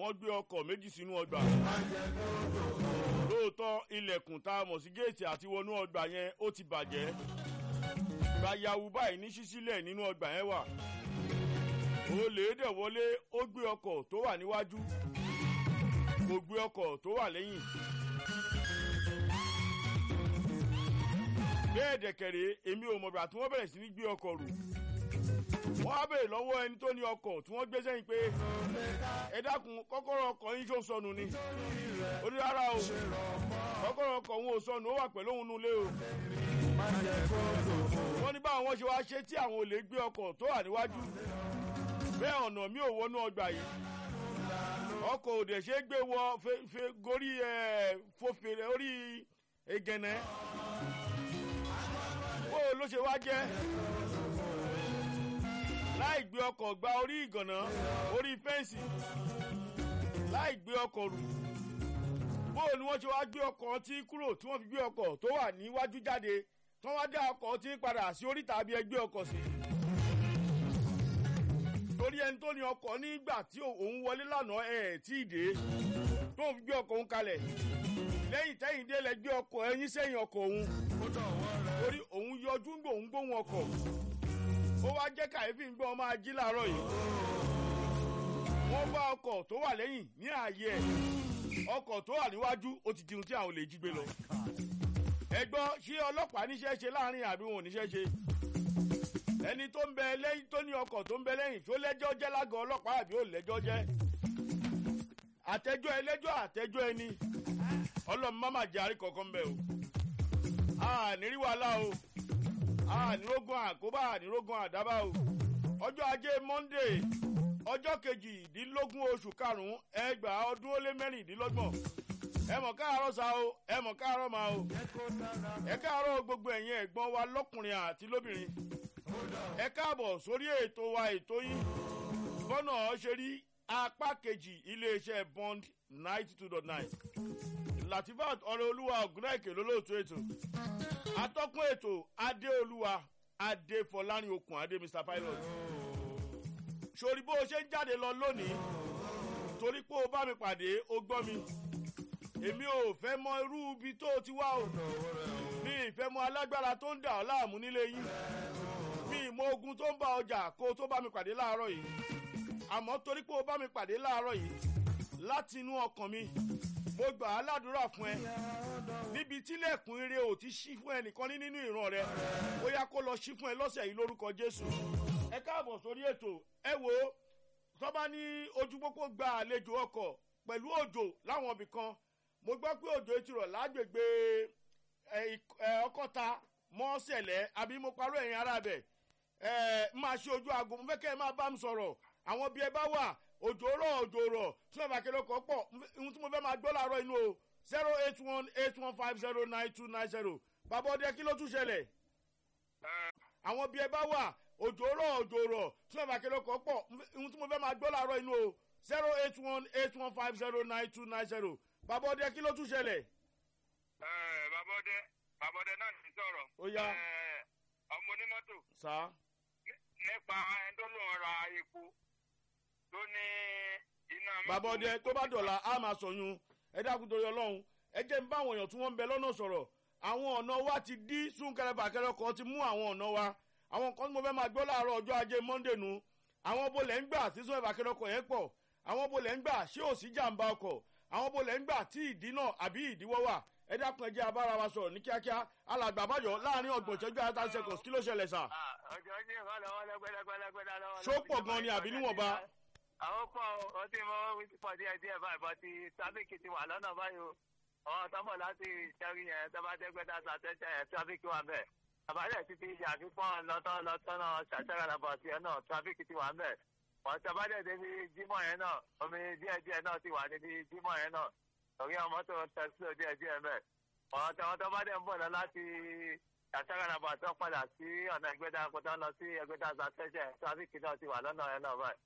wọ́n gbé ọkọ̀ méjì sínú ọgbà lóòótọ́ ilẹ̀kùn tá a mọ̀ sí géètì àti wọnú ọgbà yẹn ó ti bàjẹ́ gbayawu báyìí ní ṣíṣílẹ̀ nínú ọgbà yẹn wà olè dẹ̀ wọlé ó gbé ọkọ̀ tó wà níwájú kò gbé ọkọ̀ tó wà lẹ́yìn. bẹ́ẹ̀ dẹ̀kẹ̀rẹ̀ èmi ò mọ̀gbà tí wọ́n bẹ̀rẹ̀ sí ní gbé ọkọ̀ rù wọ́n á bèèrè lọ́wọ́ ẹni tó ní ọkọ̀ tí wọ́n gbé sẹ́yìn pé ẹ dákun kọ́kọ́rọ́ ọkọ̀ yín ṣó sọnù ni ó ní rárá o kọ́kọ́rọ́ ọkọ̀ òun ò sọnù ó wà pẹ̀lú òun nulẹ̀ o wọ́n ní báwọn ṣe wá ṣe tí àwọn olè gbé ọkọ̀ tó wà níwájú bẹ́ẹ̀ ọ̀nà mi ò wọnú ọgbà yìí ọkọ̀ òdè ṣe é gbé wọ fe gorí ẹ̀ fòfèrè orí egẹ̀nẹ́ bó ló ṣe wá jẹ́ láì gbé ọkọ̀ gba orí ìgànná orí fẹ́ǹsì láì gbé ọkọ̀ rù bó ni wọ́n ṣe wá gbé ọkọ̀ tí kúrò tí wọ́n fi gbé ọkọ̀ tó wà níwájú jáde tí wọ́n wá dá ọkọ̀ tí ń padà sí oríta àbí ẹgbẹ́ ọkọ̀ sí. torí ẹni tó ní ọkọ̀ nígbà tí òun wọlé lánàá ẹ̀ tí ì dé tó ń fi gbé ọkọ̀ òun kalẹ̀ lẹ́yìn tẹ́yìn dé lẹ gbé ọkọ̀ ẹyin sẹ́yìn ọkọ̀ òun torí òun yọjú ń gbòun gbóhùn ọkọ̀ ó wá jẹ́ kàyéfì ń gbọ́ máa jí láàárọ̀ yìí wọ́n bá ọkọ̀ tó wà lẹ́yìn ní ààyè ẹ̀ ọkọ̀ tó wà níwájú ó ti dirun tí àwọn olè jí gbé lọ ẹ gbọ́ ṣé ọlọ́pàá níṣẹ́ ṣe láàrin àbí wọn ò níṣẹ́ ṣe ẹni tó ń bẹ lẹ́yìn tó ní ọkọ̀ tó ń bẹ lẹ́yìn tó lẹ́jọ́ jẹ́ lágọ̀ọ́ ọlọ́pàá àbí ò lẹ́jọ́ jẹ́ àtẹjọ́ ẹlẹ́jọ́ àtẹjọ́ ẹni ọlọ́run má má jẹ́ àrí kankan bẹ́ẹ̀ o ànírí wàhálà o ànírógún àkóbá ànírógún àdábà o ọjọ́ ajé monde ọjọ́ kejìdínlógún oṣù karùn-ún ẹgbàá ọdún ó lé mẹ́rìndínlọ́gbọ̀n ẹ mọ̀ káàárọ̀ sa o ẹ mọ̀ káàárọ̀ ma o ẹ káàárọ̀ gbogbo ẹ̀yin ẹ̀gbọ́n wa lọ́kùnrin àti lóbìnrin ẹ káàbọ̀ sórí ètò wa ètò yín bọ́nà ṣe rí apá kejì iléeṣẹ́ bond ninety two dot nine latifat ọ̀rẹ́ olúwa ògùnnáìkè lólóòtú ètò atọ́kùn ètò adéolúwa adéfọlárin okùn adé mr pilot sori bó o ṣe ń jáde lọ lónìí torí pé o bá mi pàdé o gbọ́ mi èmi ò fẹ́ mọ irú ibi tó o ti wá o mi ì fẹ́ mọ alágbára tó ń dà ọ́ láàmú nílé yín mi ì mọ ogun tó ń bá ọjà kó o tó bá mi pàdé láàárọ̀ yìí àmọ́ torí pé o bá mi pàdé láàárọ̀ yìí láti inú ọkàn mi mo gbà á ládùúrà fún ẹ níbi tílẹ̀kùn ire ò ti ṣí fún ẹnìkan ní nínú ìran rẹ ó yá kó lọ ṣí fún ẹ lọ́sẹ̀ yìí lórúkọ jésù ẹ káàbọ̀ sórí ètò ẹ wo tọ́ba ní ojú pópó gba àlejò ọkọ̀ pẹ̀lú òjò láwọn ibì kan mo gbọ́ pé òjò ti rọ̀ lágbègbè ọkọ̀ta mọ́sẹ̀lẹ̀ àbí mo parọ́ ẹ̀yìn ara bẹ̀ máa ṣe ojú aago mo fẹ́ kẹ́ ẹ máa bá mi sọ̀rọ̀ àwọn bí ẹ bá wà òjò rọ̀ òjò rọ̀ tí wọ́n bá kéré ọkọ̀ pọ̀ ohun tí mo fẹ́ máa gbọ́ láàárọ̀ inú o zero eight one eight one five zero nine two nine zero bàbá ọdẹ kí ló tún ṣẹlẹ̀ àwọn bí ẹ bá wà òjò rọ̀ òjò rọ̀ tí wọ́n bá kéré ọkọ̀ pọ̀ ohun tí mo fẹ́ máa gbọ́ láàárọ̀ inú o zero eight one eight one five zero nine two nine zero bàbá ọdẹ kí ló tún ṣẹlẹ̀. bàbá ọdẹ bàbá ọdẹ náà ti sọ̀rọ̀. ó yá ọmọ onímọ́tò. sá. nípa ẹni tó lóun ra epo tó ní iná mọ́tò. bàbá ọdẹ tó bá dọ̀la á máa sọyún ẹ dákun torí ọlọ́run ẹ jẹ́ ń bá àwọn èèyàn tí wọ́n ń bẹ lọ́nà sọ̀rọ̀ àwọn ọ̀nà wa ti dí súnkẹrẹ bàkẹrẹ kan ti mú àwọn ọ̀nà wa àwọn kan tí mo fẹ́ máa gbọ́ láàárọ̀ ọjọ́ ajé monde nu àwọn bolẹ̀ ń gbà tí súnkẹrẹ bàkẹrẹ ọkọ̀ yẹn pọ̀ àwọn bolẹ̀ ń gbà ṣé ò sí jàǹbá ọkọ̀ àwọn bolẹ̀ ń gbà tí ìdí náà àbí ìdíwọ́ wà ẹ dákun ẹ jẹ́ abára wa sọ̀rọ̀ ní kíákíá alàgbà àbájọ láàrin ọgbọ̀n ìṣẹ́jú àyàtà seconds kí ló ṣẹlẹ̀ sà. ọjọ́ jẹ́ ìfọ̀lọ́wọ́ lẹ́gbẹ́lẹ́gbẹ́lẹ́gbẹ́ lọ́wọ́. ṣó pọ̀ gan ni àbí níwọ̀nba. àwọn pọ̀ ó ti mọ wíńtí pọ̀ díẹ̀ díẹ̀ báyìí bọ́ ti tábìkì ti wà lọ́nà báyìí o àwọn tọ́mọ̀ láti ṣẹ́rí yẹn tó bá dẹ́gbẹ́dá sàtẹ́sẹ̀ yẹn tábìkì wà bẹ́ẹ̀ àbálẹ̀ ti fi àfikún lọ́tọ́ lọ́tọ́ náà ṣàṣẹ́rẹ́ lọ́bọ̀ tiẹ̀ náà tábìkì ti wà bẹ́ẹ̀ wọ́n tọ́ bá dẹ̀ débi jímọ̀ yẹn náà omi díẹ̀díẹ̀ náà ti wà níbi jímọ̀ yẹn náà torí àwọn mọ́tò tẹ̀sílò díẹ̀díẹ̀ bẹ́ẹ̀ wọ́n tọ́ wọ́n tọ́ bá dẹ̀ ń bọ̀ lọ láti ṣàṣẹ́rẹ́ lọ́bọ̀ tó padà sí ọ̀nà ẹgbẹ́dá kó tó lọ sí ẹgbẹ́dá sàtẹ́sẹ̀ tábìkì náà ti wà lọ́nà yẹn náà báyìí